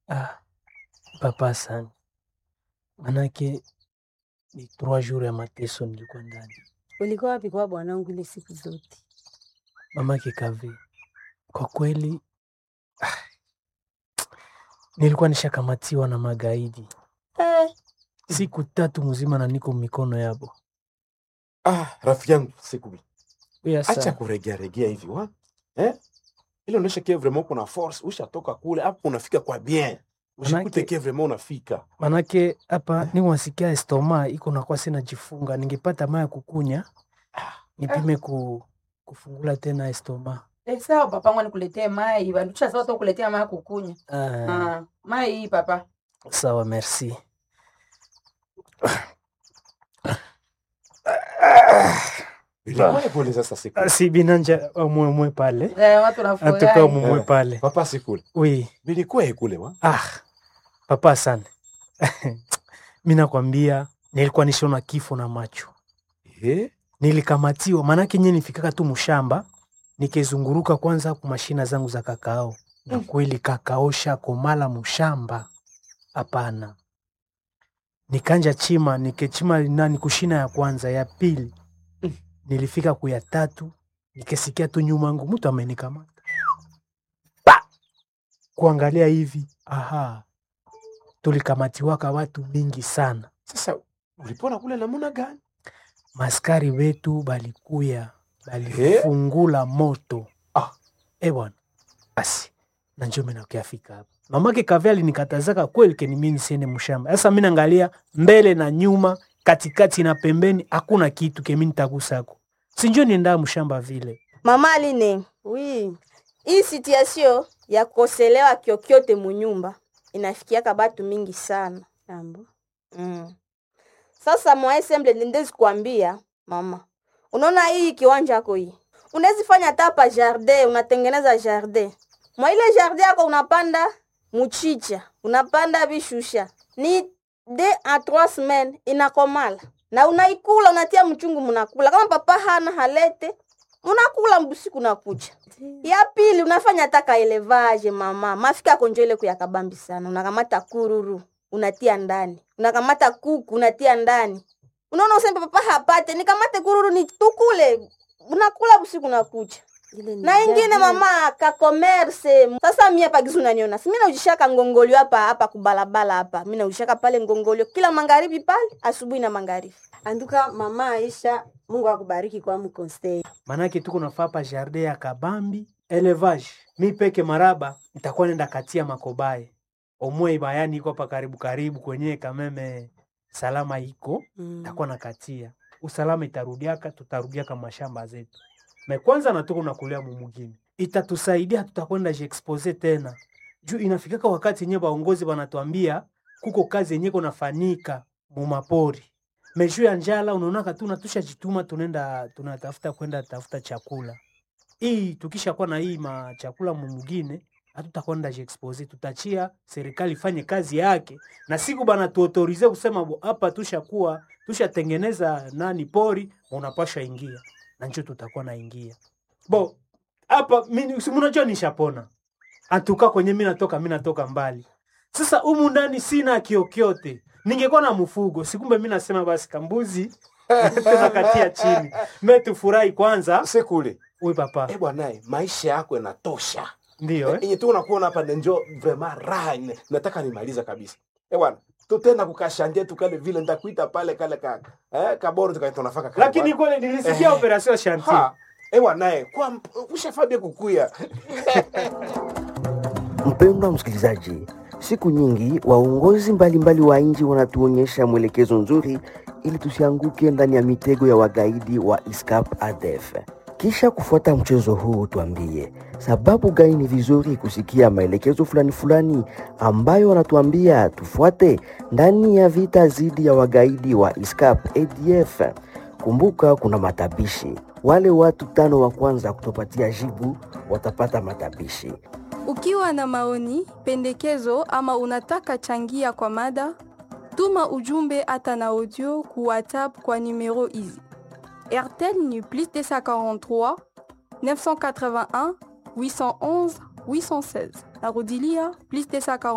Ah, papa sana, manake ni trois jours ya mateso nilikuwa ndani. Ulikuwa wapi kwa bwanangu ile siku zote? Mamake Kave, kwa kweli ah, nilikuwa nishakamatiwa na magaidi Eh, siku tatu mzima na niko mikono yabo. Ah, rafiki yangu Sekubi, Uya acha sana. kuregea regea hivi wa eh? Ile unaonyesha kia vraiment kuna force, ushatoka kule hapo unafika kwa bien, ushikute Manake- kia vraiment unafika Manake hapa ni wasikia estoma iko nakuwa sina jifunga, ningepata maya kukunya nipime ku, kufungula tena estoma. Eh, sawa papa ngwa nikuletee mai bandusha sawa tu kuletea mai kukunya Ah, ah, mai hii papa sawa, merci. Ilikuwa pole sasa Sekubi. Ah, si binanja omwemwe pale eh, watu atuka nafurahi omwemwe Eh. pale Papa Sekule, oui. bilikuwa kule wa Ah, papa sana mi nakwambia nilikuwa nishona kifo na macho, eh? nilikamatiwa maanake nye nifikaka tu mshamba nikizunguruka kwanza ku mashina zangu za kakao, na kweli kakao shakomala mshamba, hapana. Nikanja chima nikechima nani kushina ya kwanza ya pili, nilifika kuya tatu nikisikia tu nyuma yangu mtu amenikamata Pa! kuangalia hivi, aha, tulikamatiwaka watu mingi sana. Sasa ulipona kule namuna gani? maskari wetu balikuya balifungula moto Ah. e bwana basi na njo mina ukiafika hapa mamake kave alinikatazaka kweli keni mi nisiende mshamba sasa mi naangalia mbele na nyuma katikati na pembeni hakuna kitu kemi nitagusako sinjo niendaa mshamba vile mama Aline, oui. Hii situation ya kukoselewa kyokyote munyumba inafikiaka batu mingi sana. Jambo. Mm. Sasa mwa semble ndezi kuambia mama. Unaona hii kiwanja yako hii. Unaweza fanya hata hapa jardin, unatengeneza jardin. Mwa ile jardin yako unapanda muchicha, unapanda bishusha. Ni de a trois semaines inakomala. Na unaikula unatia mchungu munakula. Kama papa hana halete, unakula mbusiku na kucha. Ya pili unafanya taka elevage mama. Mafika konjo ile kuyakabambi sana. Unakamata kururu, unatia ndani. Unakamata kuku, unatia ndani. Unaona useme papa hapate, nikamate kururu ni tukule. Unakula usiku na kucha. Na ingine mama ka commerce. Sasa mimi hapa gizu unaniona. Si mimi naujishaka ngongolio hapa hapa kubalabala hapa. Mimi naujishaka pale ngongolio kila magharibi pale, asubuhi na magharibi. Anduka mama Aisha, Mungu akubariki kwa mkonstei. manake tuko nafaa pa jardin ya kabambi elevage mi peke maraba nitakuwa nenda katia makobaye omwe bayani iko hapa karibu karibu kwenye kameme salama iko Mm. takuwa nakatia usalama itarudiaka tutarudiaka mashamba zetu me kwanza natuko nakulia mumugini itatusaidia tutakwenda jiexpose tena juu inafikaka wakati yenye baongozi banatuambia kuko kazi yenye konafanyika mumapori mejuu ya njala unaonaka tu natusha jituma tunaenda tunatafuta kwenda tafuta chakula hii tukisha kuwa na hii ma chakula mumugine hatutakwenda jiexpose tutachia serikali ifanye kazi yake na siku bana tuotorize kusema bo, hapa tushakuwa tushatengeneza nani pori unapasha ingia na njo tutakuwa naingia bo hapa mi- si munajua nishapona atuka kwenye mi natoka mi natoka mbali sasa humu ndani sina kiokyote ningekuwa na mfugo sikumbe mi nasema basi kambuzi tunakatia chini me tufurahi kwanza Sekule, uy papa eh bwana, maisha yako yanatosha. ndio eh? Yenye tu unakuona hapa ndio vraiment raha ine- nataka nimaliza kabisa. Eh bwana, tutenda kukashandia tukale vile nitakuita pale kale kaka. Eh kaboro tukaita unafaka kale. lakini bwana. kweli nilisikia operation shanti ha eh bwana, eh kwa mp- ushafabia kukuya. Mpendwa msikilizaji, siku nyingi waongozi mbalimbali wa nchi wanatuonyesha mwelekezo nzuri ili tusianguke ndani ya mitego ya wagaidi wa ISCAP ADF. Kisha kufuata mchezo huu, tuambie sababu gani ni vizuri kusikia maelekezo fulani fulani ambayo wanatuambia tufuate ndani ya vita dhidi ya wagaidi wa ISCAP ADF. Kumbuka kuna matabishi. Wale watu tano wa kwanza kutopatia jibu watapata matabishi. Ukiwa na maoni, pendekezo ama unataka changia kwa mada, tuma ujumbe hata na audio ku WhatsApp kwa numero hizi: RTL ni plus 243 981 811 816. Narudilia plus 243